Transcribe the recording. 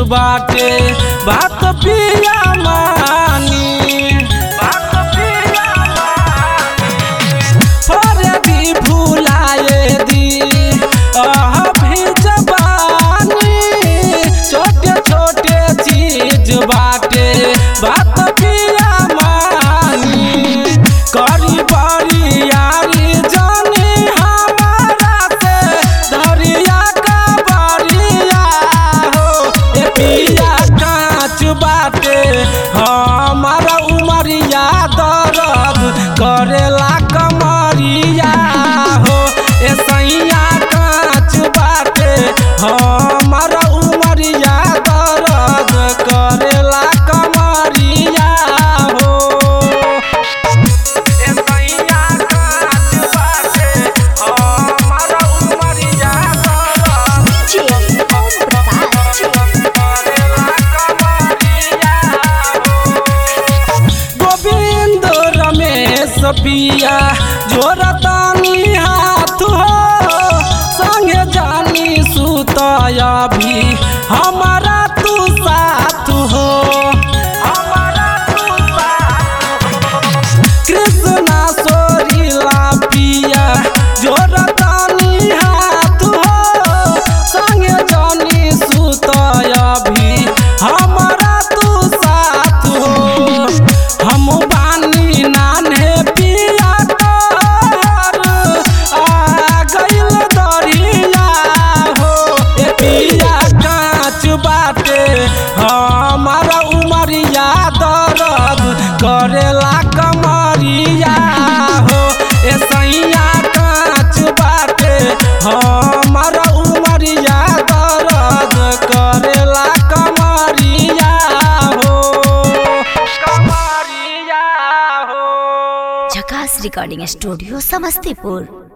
बाटे बात पिया मानी बात पिया फरे दी भुलाए दी आह भी जबानी छोटे छोटे चीज बाटे बात पिया मानी करी बड़ी यारी जानी हमारा से धरिया का बड़िया हो ए पिया कांच बाटे हमारा उमरिया दर्द करेला कमरिया हो ए सैया कांच बाटे हमारा उमरिया दर्द करेला कमरिया हो ए सैया कांच बाटे हमारा उमरिया दर्द DJ Om Prakash. Govind Ramesh पिया जोरतानी हाथ हो संगे जानी सुतया भी हमारा तू साथ हो हमारा तू कृष्णा सोरीला पिया जोरतानी हाथ हो संगे जानी सुतया भी हमारा तू साथ हो हम बानी नाने पिया तोहर आ गइल दरिया हो ए पिया कांच बाटे हमारा उमरिया दर्द करेला कमरिया हो ए सैया कांच बाटे हमारा उमरिया दर्द करेला कमरिया हो कमरिया हो झकास रिकॉर्डिंग स्टूडियो समस्तीपुर